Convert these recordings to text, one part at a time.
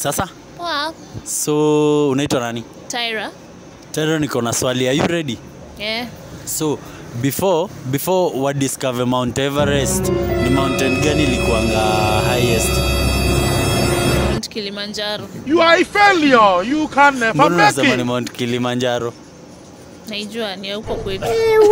Sasa Poa. so unaitwa nani? Tyra. Tena niko na swali. Are you ready? Yeah. So before before wa discover Mount Everest, ni mountain gani ilikuanga highest? Mount Kilimanjaro. You are a failure. You can never Mbona make unasema ni it. Mount Kilimanjaro? Naijua ni ya huko kwetu.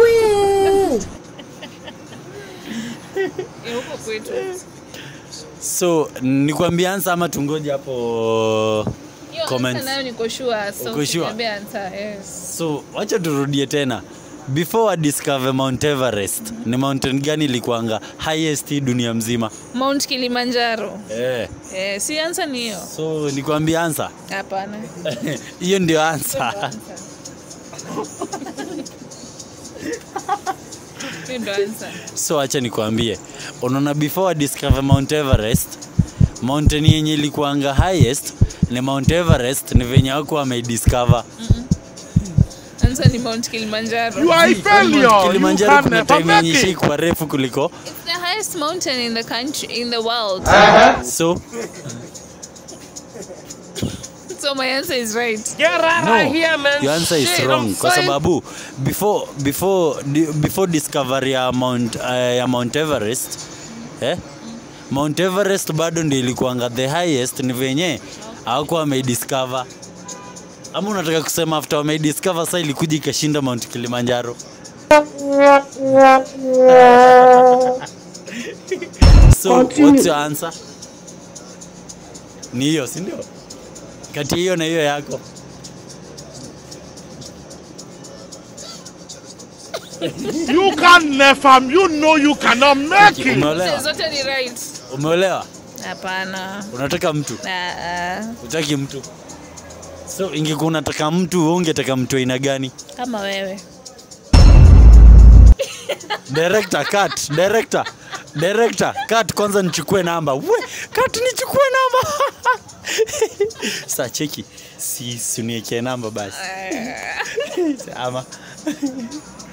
Ni huko kwetu. So nikwambie answer ama tungoje hapo Hiyo comments? answer nayo niko sure. So Uko sure? usiniambie answer. Yes. So wacha turudie tena. Before wa discover Mount Everest, ni mountain gani ilikuanga highest hii dunia mzima? Mount Kilimanjaro. Eh. Eh, si answer ni hiyo. So nikwambie answer. Hapana. Hiyo ndio answer. Hiyo ndo answer. So acha nikwambie, unaona before wa discover Mount Everest, mountain yenye ilikuanga highest ni Mount Everest, ni venye wako wameidiscover. Answer ni Mount Kilimanjaro. You are a failure. You Kilimanjaro can kuna never time yenye make it. ishaikuwa refu kuliko It's the highest mountain in the country in the world. so So my answer is right. Get out no, of here, man. your answer is Shit, wrong I'm kwa fine. sababu before before di- before discovery ya Mount uh, ya Mount Everest eh Mount Everest bado ndio ilikuanga the highest, ni venye hawakuwa wameidiscover. Ama unataka kusema after wameidiscover sasa ilikuja ikashinda Mount Kilimanjaro? so what's your answer? Ni hiyo, si ndio? Kati ya hiyo na hiyo yako. You can never. You know you cannot make it. Umeolewa? Zote ni right. Umeolewa? Hapana. Unataka mtu? Ah, ah. Utaki mtu? So ingekuwa unataka mtu, wewe ungetaka mtu aina gani? Kama wewe. Director cut, director. Director cut kwanza nichukue namba. We, cut nichukue namba. Sasa cheki. Si sunieke namba basi. Ama